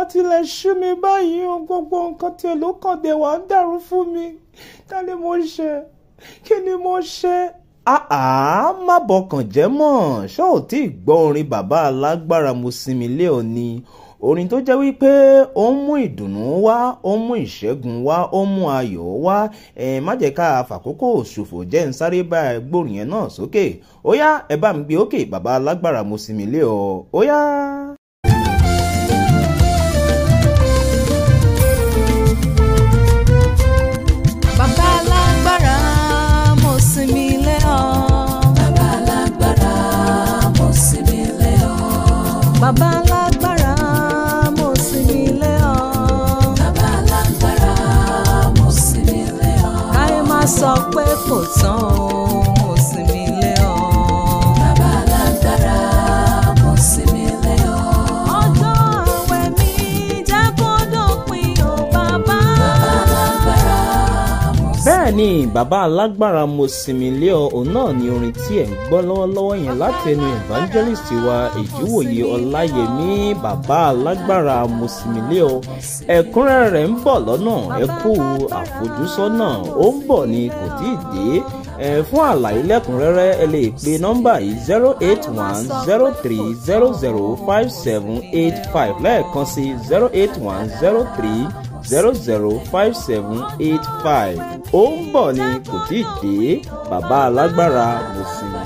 tilẹ̀ ṣú mi báyìí o gbogbo nǹkan tí èlò kan dé wà ń dàrú fún mi ká ní mo ṣe kí ni mo ṣe. àá má bọkàn jẹ́ mọ́ ṣó ò tí ì gbọ́ orin bàbá alágbára mo sinmi lé ọ ni orin tó jẹ́ wípé ó ń mú ìdùnnú wá ó ń mú ìṣẹ́gun wá ó ń mú ayọ̀ wá ẹ má jẹ́ ká fàkókò ṣòfò jẹ́ ń sáré bá gbórin yẹn náà sókè ó yá ẹ bá mi gbé òkè bàbá alágbára mo sinmi lé ọ ó yá. Bàbá alágbára mo sinmi lé ọ. Bàbá alágbára mo sinmi lé ọ. Bàbá alágbára mo sinmi lé ọ. Bàbá alágbára mo sinmi lé ọ. Káyé má sọ pé kò tán o, mo sinmi lé ọ. Bàbá alágbára mo sinmi lé ọ. Ọjọ́ àwẹ̀ mi jẹ́ kó dópin o bàbá. Alágbára mo bẹ́ẹ̀ ni bàbá alágbára mo sinmi lé ọ òun náà ni orin tí ẹ̀ ń gbọ́ lọ́wọ́lọ́wọ́ yẹn láti ẹnu evangelist wa èjìwòye ọláyẹmí bàbá alágbára mo sinmi lé ọ ẹ̀kúnrẹ́rẹ́ rẹ̀ ń bọ̀ lọ́nà ẹ kú àfojúsọ́nà ó ń bọ̀ ni kò tí ì dé ẹ fún àlàyé lẹ́kùnrẹ́rẹ́ ẹ lè pe nọ́mbà yìí zero eight one zero three zero zero five seven eight five lẹ́ẹ̀kan sí zero eight one zero three zero zero five seven eight five ó ń bọ̀ ni kò tí ì dé bàbá alágbára mo sinmi